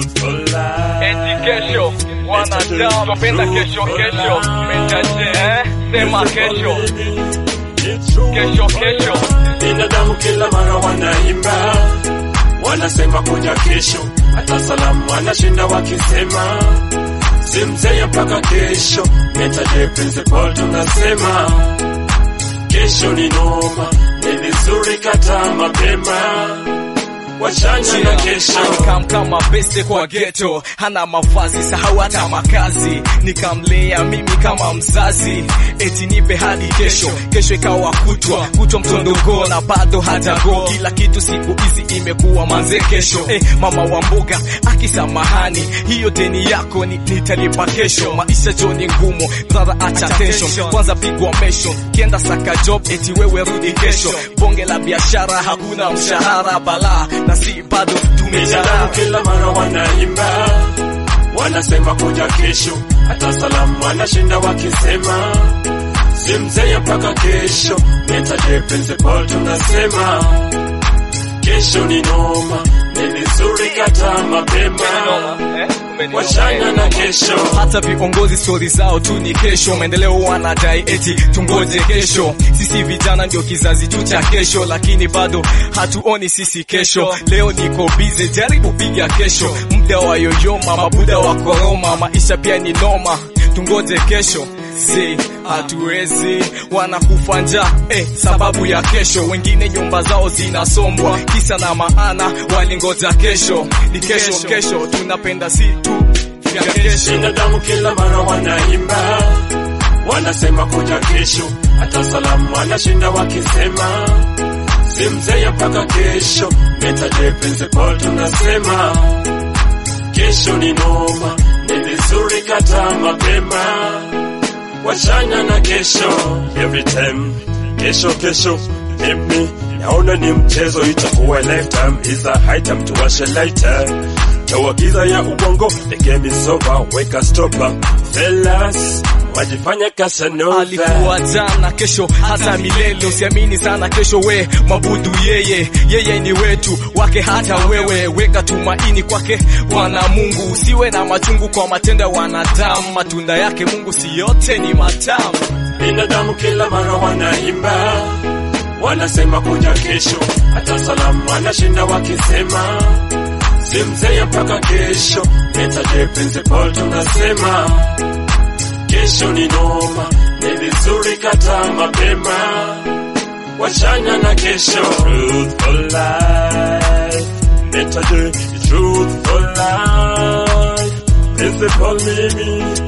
truthful life. Eti kesho wanadamu wapenda kesho kesho metaje eh? Sema kesho kesho kesho Binadamu kila mara wanaimba, wanasema kuja kesho, hata salamu wanashinda wakisema simzee mpaka kesho. Metaje principle tunasema kesho ni noma, ni vizuri kata mapema, wachanya na kesho. Alikam kama beste kwa ghetto, hana mavazi sahau hata makazi, nikamlea mimi kama mzazi, eti nipe hadi kesho. Kesho ikawa kutwa kutwa mtondogo na bado hajago, kila kitu siku hizi imekuwa manze kesho. Eh, mama wa mboga akisamahani, hiyo deni yako ni, nitalipa kesho. Maisha jo ni ngumu, brother acha tension, kwanza pigwa mesho, kienda saka job eti wewe rudi kesho. Bonge la biashara hakuna mshahara, balaa na si bado Binadamu tumejaa kila mara wanaimba, wanasema kuja kesho, hata salamu wanashinda wakisema simzee mpaka kesho. Metaje principle tunasema kesho ni noma, ni vizuri kata mapema, wachana na kesho. hata viongozi stori zao tu ni kesho, maendeleo wanadai eti tungoje kesho. Sisi vijana ndio kizazi tu cha kesho, lakini bado hatuoni sisi kesho. Leo niko bize, jaribu piga kesho, muda wa yoyoma, mabuda wa koroma, maisha pia ni noma, tungoje kesho si hatuwezi, wanakufa njaa eh, sababu ya kesho. Wengine nyumba zao zinasombwa, kisa na maana walingoja kesho. Ni kesho kesho, tunapenda si tu ya kesho. Binadamu kila mara wanaimba, wanasema kuja kesho, hata salamu wanashinda wakisema simzee mpaka kesho. Metaje principle tunasema kesho ni noma, ni vizuri kata mapema, wachana na kesho. Every time kesho kesho hit me, naona ni mchezo, itakuwa lifetime, is a high time tuwashe lighter Toa giza ya ubongo, the game is over, weka stopper. Fellas, wajifanya Casanova. alikuwa jana, kesho hata milele. Usiamini sana kesho, we mabudu yeye, yeye ni wetu wake, hata wewe weka tumaini kwake Bwana Mungu. Usiwe na machungu kwa matendo ya wanadamu, matunda yake Mungu si yote ni matamu. Binadamu kila mara wanaimba, wanasema kuja kesho, hata salamu wanashinda wakisema simzee mpaka kesho. Metaje principle tunasema kesho ni noma, ni vizuri kata mapema, wachana na kesho. Truthful life, metaje truthful life, principle mimi